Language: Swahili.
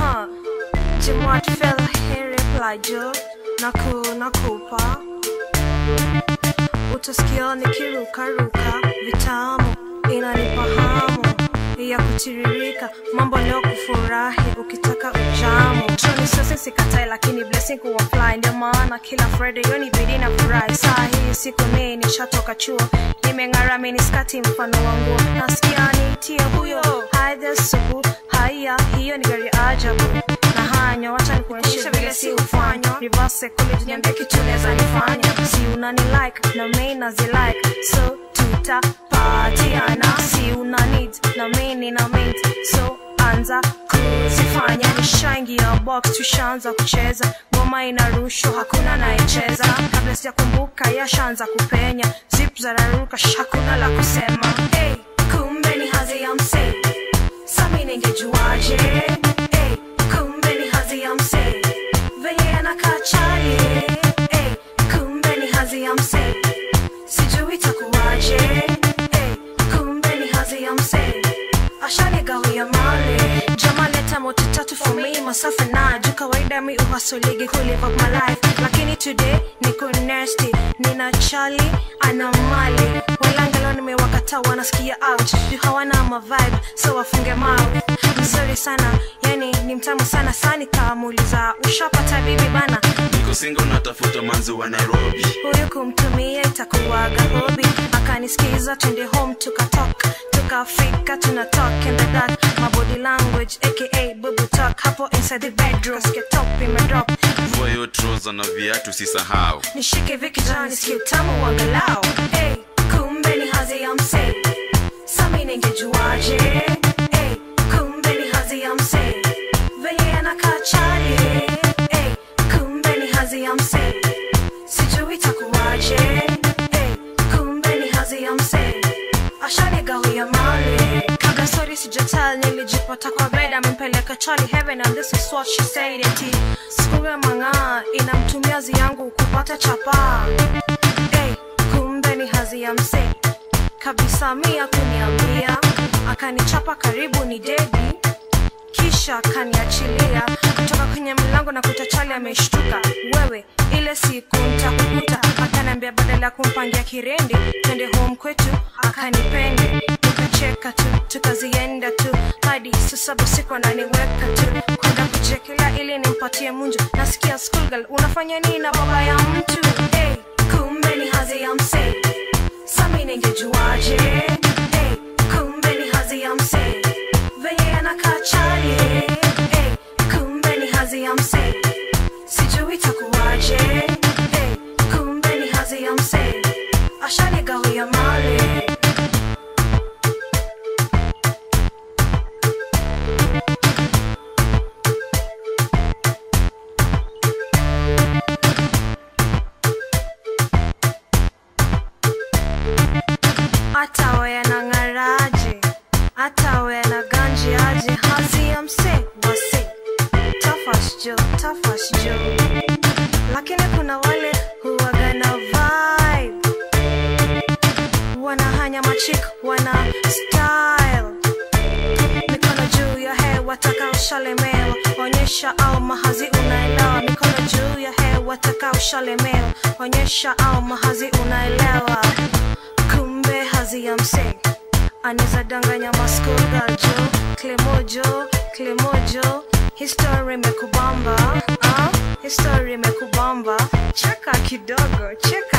Huh. Jimwat fell here plajo naku nakupa utasikia nikirukaruka vitamu inanipa hamu ya kutiririka mambo leo kufurahi ukitaka ujamu choni sasa sikatai lakini blessing kuwa fly ndio maana kila friday yoni bidi na furahi saa hii siku mii nishatoka chuo nimeng'ara miniskati mfano wangu nasikia nitie huyo haidhe supu haya hiyo ni gari ajabu na hanyo wacha nikuonyeshe vile si hufanywa reverse kule niambie kitu naweza nifanya si unani like na mimi nazi like so tutapatiana si una need na mimi nina mint so anza kuzifanya nishaingia box tushaanza kucheza ngoma inarushwa hakuna naicheza kabla sijakumbuka yashaanza kupenya zip zararuka hakuna la kusema hey, kumbe ni hazi ya msee sami ningejuaje hey, kumbe ni hazi ya msee venye anakaa chali hey, kumbe ni hazi ya msee sijui itakuwaje hey, kumbe ni hazi ya msee ashanigawia mali jama leta moto tatu for me masafa na juu kawaida mi uhasoligi kulive up my life lakini today niko nasty nina chali ana mali walangalo nimewakata wanasikia out juu hawana mavibe so wafunge mouth mzuri sana yani ni mtamu sana sani kamuuliza ushapata bibi bana niko singo natafuta manzi wa nairobi huyu kumtumia itakuwaga hobi akanisikiza twende home tukatok tukafika tuna talk in the dark my body language aka bubu talk hapo inside the bedroom kasikia top imedrop vua hiyo troza na viatu sisahau nishike vikijani sikia utamu wangalau hey, kumbe ni hazi ya msee sami ningejuaje hey, kumbe ni hazi ya msee venye anakaa chali hey, kumbe ni hazi ya msee sijui itakuwaje hey, kumbe ni hazi ya msee ashanigawia mali kabla sori sijatal nilijipata kwa bed amempeleka chali heaven and this is what she said eti sikuwe mang'aa inamtumia hazi yangu kupata chapa hey, kumbe ni hazi ya msee kabisa mia kuniambia akanichapa karibu ni dedi kisha akaniachilia kutoka kwenye mlango na kuta chali ameshtuka wewe ile siku ntakukuta akaniambia badala ya kumpangia kirendi twende home kwetu akanipende tukacheka tu tukazienda tu hadi saa saba siku ananiweka tu kwenda kuchekelea ili nimpatie munju nasikia schoolgirl unafanya nini na baba ya mtu hey, kumbe ni hazi ya msee sami ningejuaje hey, kumbe ni hazi ya msee venye anakaa chali hey, kumbe ni hazi ya msee sijui itakuwaje hey, kumbe ni hazi ya msee ashanigawia mali hata we na ng'araje hata we na ganji aje hazi ya mse wase tafash jo tafash jo lakini kuna wale huwaga na vibe wanahanya machik wana style mikono juu ya hewa taka ushalemewa onyesha au mahazi unaelewa mikono juu ya hewa taka ushalemewa onyesha au mahazi unaelewa kumbe hazi ya msee anaweza danganya maskugaljo klemojo klemojo histori imekubamba ah? histori imekubamba cheka kidogo cheka